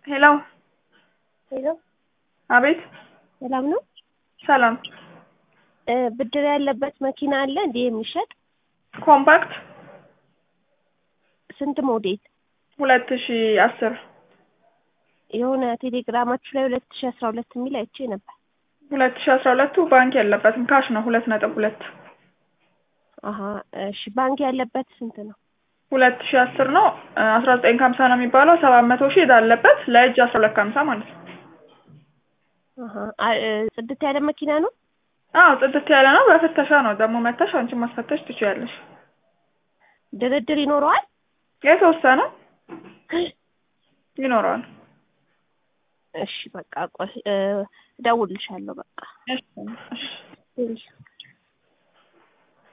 ሄሎ ሄሎ አቤት ሰላም ነው? ሰላም እ ብድር ያለበት መኪና አለ እንዴ የሚሸጥ? ኮምፓክት ስንት ሞዴል? ሁለት ሺ አስር የሆነ ቴሌግራማችሁ ላይ ሁለት ሺ አስራ ሁለት የሚል አይቼ ነበር። ሁለት ሺ አስራ ሁለቱ ባንክ የለበትም ካሽ ነው ሁለት ነጥብ ሁለት አሀ እሺ ባንክ ያለበት ስንት ነው? ሁለት ሺ አስር ነው አስራ ዘጠኝ ከሀምሳ ነው የሚባለው ሰባት መቶ ሺህ ዕዳ አለበት ለእጅ አስራ ሁለት ከሀምሳ ማለት ነው። አሀ አ- እ ጽድት ያለ መኪና ነው? አዎ ጽድት ያለ ነው በፍተሻ ነው ደግሞ መተሽ አንቺን ማስፈተሽ ትችያለሽ ድርድር ይኖረዋል? የተወሰነ ይኖረዋል እሺ በቃ ቆይ እ እደውልልሻለሁ በቃ እሺ እሺ እሺ